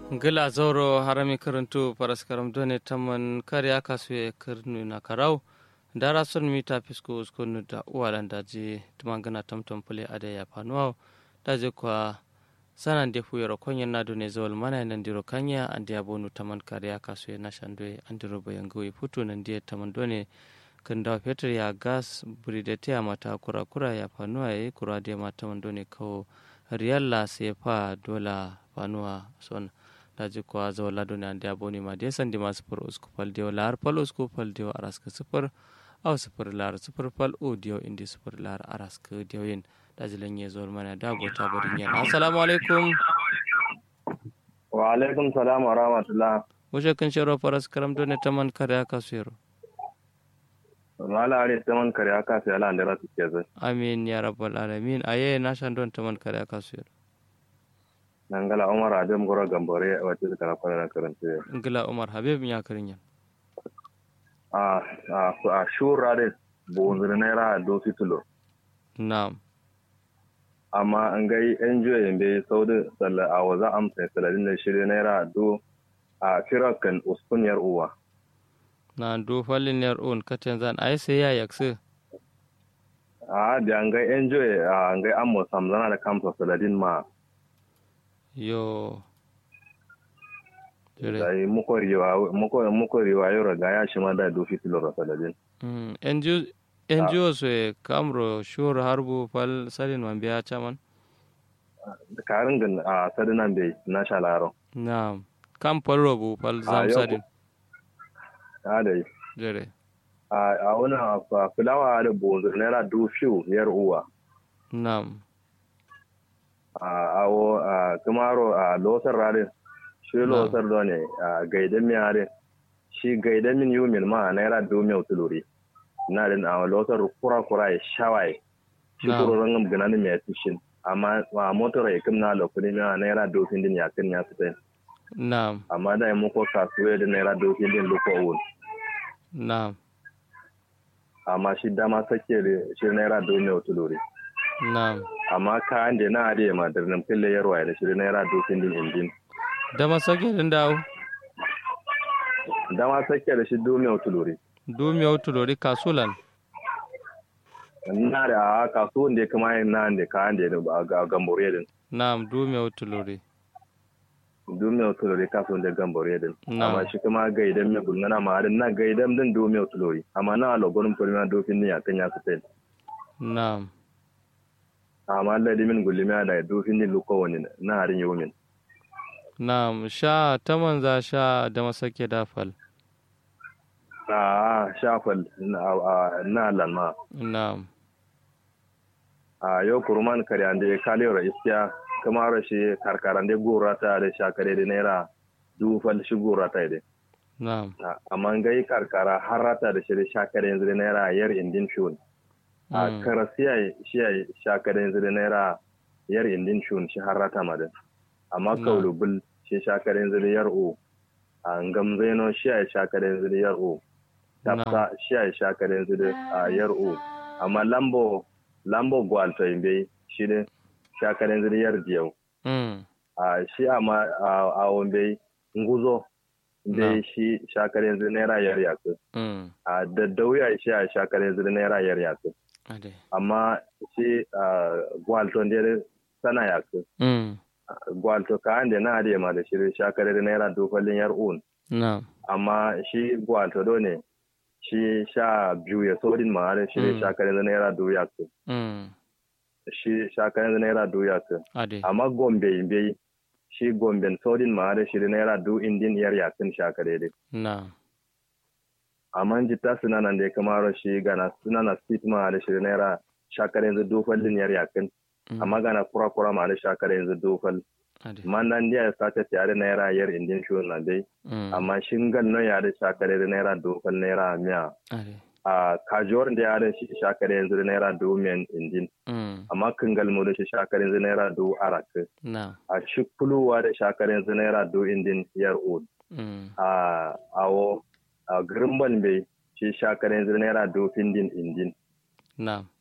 gila zauro harami karantu paraskaram done taman kariya kasu kirnu na karau dara son mita fisko uskonu da uwalan daji tumangana tamtam pule ade ya panuwa daji kwa sanan de fuyoro konyen na done zawal mana nan diro kanya andi abonu taman kariya kasu na shandwe andiro bayangoyi futu nan die taman done kanda fetur ya gas buridete ya mata kura kura ya panuwa ya kura de mata done kawo riyalla sefa dola panuwa son daji kuwa zawa lado ne andi aboni ma de sandi ma sifir usku fal diyo lahar fal usku fal diyo araska sifir aw sifir lahar sifir fal o diyo indi sifir lahar araska diyo yin daji lanye zuwa mana da gota barin yan assalamu alaikum wa alaikum salam wa rahmatullah wuce kan shiro faras karam dole ta man kare aka suyaro mala are ta man kare aka sai ala andara su ke zai amin ya rabbal alamin aye na shan don ta man kare aka suyaro nangala umar adam goro gambore wacce suka na kwana karanta ngila umar habib ya karin yan a a a shura de bonzir naira do fitulo na'am amma an gai enjoy yambe saudi salla a waza amsa saladin da shirye naira do a firakan uskunyar uwa na do fallin yar on katen zan ai sai ya yakse a da an gai enjoy a an gai amma samzana da kamsa saladin ma yo jere sai muko riwa muko muko riwa yoro ga ya shi ma da do fitulo saladin mm NGO NGO so e kamro shur harbu fal salin man biya chaman karin gan a sadinan bai na shalaro na'am kam falro bu fal zam yau salin a da jere a wani fulawa da bonzo naira du fiu yar uwa na'am a awo a kumaro a losar rare shi losar da ne a gaidan mi are shi gaidan min yumin ma naira du mi utuluri na din a losar kura kura ya shawai shi Na'am. kuro rangam ganan mi ya tushin amma a motor ya kimna lokuni mi a naira du fin din ya kin ya fitai na'am amma da ya muko kasuwa da naira du fin din luko wun na'am amma shi dama sake da shi naira du mi utuluri na'am amma kayan da na ade ma da nan fille yarwa da shi naira dokin din indin da masake din dawo da ma sake da shi domin otulori du mi outulori kasulan na da a kasuwan da ya kama yin na da kayan da ya ga gambore din na'am du mi outulori domin otulori kasuwan da gambore din Na. amma shi kuma gaidan mai gulmana ma din na gaidan din domin otulori amma na alogorin firma dokin din ya kan ya su na'am amma ladi min gulmiya da dokin din luko wani na harin yomin na'am sha ta manza sha da masake da fal a shafal na na lanma na'am a yau kurman kare da ya kalewar iskiya kuma rashi karkaran da gora ta da shakare da naira dufal shi gora ta da na'am amma gai karkara har rata da shi da shakare yanzu da naira yar indin shun a Mm. karasiya shi ya shakare yanzu da naira yar indin shun shi har rata ma da amma Na. kaulubul shi shakare yanzu da yar o a ngam zaino shi ya shakare yanzu da yar o Na. tafsa shi ya shakare yanzu da a yar o amma lambo lambo gwalto imbe shi ne shakare yanzu da yar diyau mm a shi a ma a wambe nguzo Na. da shi shakar yanzu naira yar yaku mm a daddauya shi a shakar yanzu naira yar yaku ade amma shi a gwalto da sana yaku mm gwalto ka ande na ade ma da shi shakar da naira dofalin yar un na'am amma shi gwalto do ne shi sha biyu ya sodin ma da shi Mm. shakar yanzu naira du yaku mm shi shakar yanzu naira du yaku ade amma gombe imbe shi gomben sodin ma da shi naira du indin yar yakun shakare dai na'am amma jitta suna nan da ya kamaro shi gana suna na speed ma da shi naira shakare yanzu dofal din yar yakun Mm. amma gana kura kura ma da shakare yanzu dofal ade man nan dia ya sata tare naira yar indin shi na dai mm amma shingal no ya da shakare da naira dofal naira miya ade a kajuwar da ya da shi shakare yanzu da naira do men indin mm amma kangal mu da shi shakare yanzu naira do arak na'am a shi kuluwa da shakare yanzu naira do indin yar od mm a awo a girimban bai shi shakare yanzu naira do findin indin na'am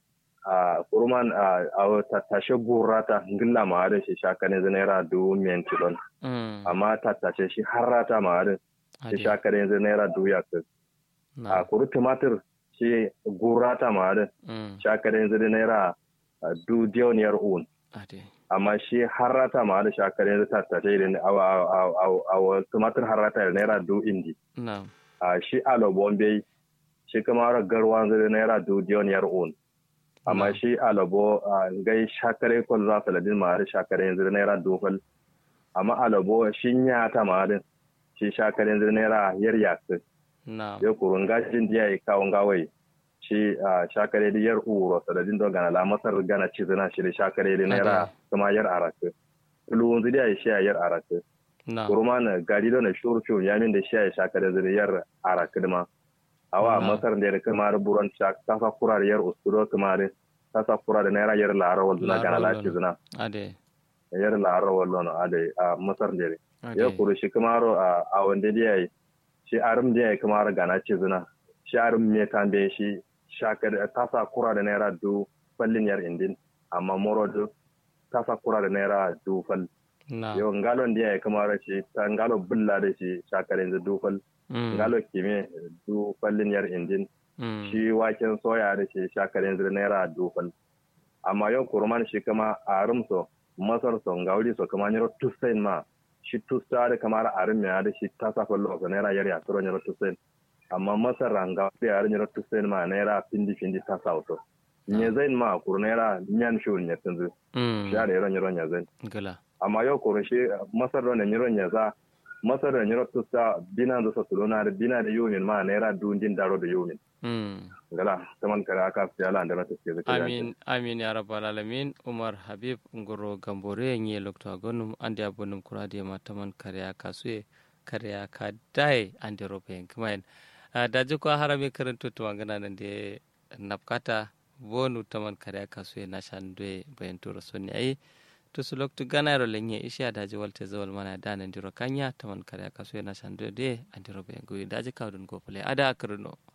a kurman a a tattashe gurrata ngilla ma da shi shakane zai naira dubu miyan tilon mm amma tattashe shi harrata ma da shi ade shakane zai naira dubu ya kai a na kuru tumatir shi gurrata ma da mm shakane zai naira a, du diyoniyar un ade amma shi harrata ma da shakane zai tattashe da awa awa awa tumatir harrata da naira du indi na a shi alo bombe shi kuma garwa zai naira du diyoniyar un amma Na. shi alabo a gai shakare kwal za su ladin ma da shakare yanzu naira dofal amma alabo shi ya ta ma da shi shakare yanzu naira yar yakin na ya kurun gashin diya ya kawon gawai shi a shakare da yar uro saladin don gana lamasar gana cizina shi da shakare da naira kuma yar arakin tulu wanzu diya ya shi a yar arakin na kuruma na gari da na shuru shuru ya min da shi a shakare da yar arakin ma awa Na. masar da kuma da buron kasa kura da yar usuro kuma da kasa kura da naira yar lara wanzu na gana Lara lafi zina ade yar lara wallo na ade a masar da ya ade kuru shi kuma ro a a wanda da yayi shi arum da yayi kuma gana ce zina shi arum me tambe shi shakar kasa kura da naira du fallin yar indin amma moro du kasa kura da naira du fal na yau ngalon da yayi kuma ra shi ta ngalo bulla da shi shakar yanzu du fal mm ngalo kime du fallin yar indin mm shi waken soya da shi shakar yanzu naira du fal amma yau kurman shi kama arum so masar so ngauri so kama nyoro tusain ma shi tusta da kamar arum ya da shi ta sa fallo so naira yar ya turo nyoro tusain amma masar ranga da yar nyoro tusain ma naira pindi pindi ta sa auto nye zain ma kur naira nyan shul nya tunzu mm shi da yaro nyoro nya zain gala amma yau kur shi masar da nyoro nya za masar da nyoro tusta bina da so tulona da bina da yumin ma naira dundin daro da yumin mm gala taman kare aka fi ala da na tafiye zai amin amin ya rabbal alamin umar habib ngoro gambore nye lokto agonum ande abonum kurade ma taman kariya kasue kariya ka dai ande robe kmain daji ko harame karanto to ngana nan de napkata bonu taman kariya kasue na shandwe bayan to rasoni ai to su lokto ganaro lenye isha daji walte zawal mana danan diro kanya taman kariya kasue na shandwe de ande robe ngui daji kawdun go pole ada karuno